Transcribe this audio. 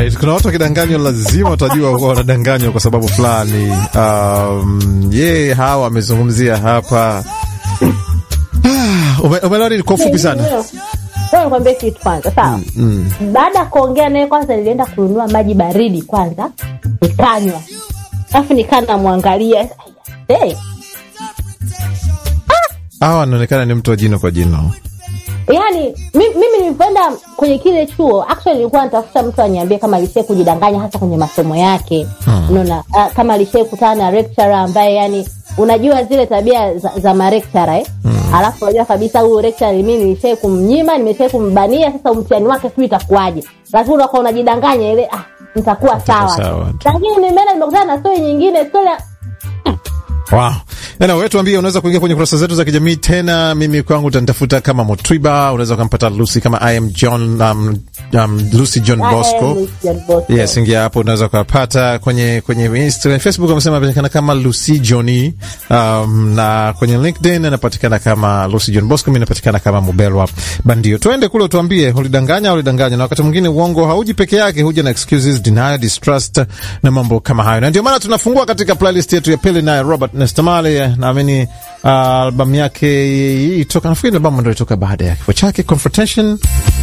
Alright, kuna watu wakidanganywa lazima watajua huwa wanadanganywa kwa sababu fulani. Um, ye hawa amezungumzia hapa Ume- umeelewa nini kwa ufupi sana? Ngoja nikwambie kitu kwanza, sawa? Baada ya kuongea naye, kwanza nilienda kununua maji baridi kwanza, nikanywa, alafu nikaa namwangalia hey, Hawa anaonekana ni mtu wa jino kwa jino. yani mi- mimi nilivyoenda kwenye kile chuo actually nilikuwa natafuta mtu aniambie kama alishai kujidanganya hasa kwenye masomo yake unaona uh, kama alishai kutana na lecturer ambaye yani unajua zile tabia za, za marekchara eh? alafu unajua kabisa huyu lecturer mimi nilishai kumnyima nimeshai kumbania sasa mtihani wake sijui itakuwaje lakini unakuwa unajidanganya ile ah nitakuwa sawa sawa tu. lakini nimeenda nimekutana na stori nyingine stori ya- Wow. Anyway, wewe tuambie unaweza kuingia kwenye kurasa zetu za kijamii tena. Mimi kwangu utanitafuta kama Motwiba, unaweza ukampata Lucy kama I am John um, um, Lucy John Ah, eh, Bosco. Lucian Bosco. Yes, ingia hapo unaweza ukapata kwenye kwenye Instagram, Facebook amesema anapatikana kama Lucy Johnny, um, na kwenye LinkedIn anapatikana kama Lucy John Bosco, mimi napatikana kama Mubelwa Bandio. Tuende kule utuambie ulidanganya au ulidanganya, na wakati mwingine uongo hauji peke yake, huja na excuses, denial, distrust na mambo kama hayo, na ndio maana tunafungua katika playlist yetu ya pili naye Robert Nestamale. Naamini uh, albamu yake hii toka, nafikiri albamu ndio ilitoka baada ya kifo chake Confrontation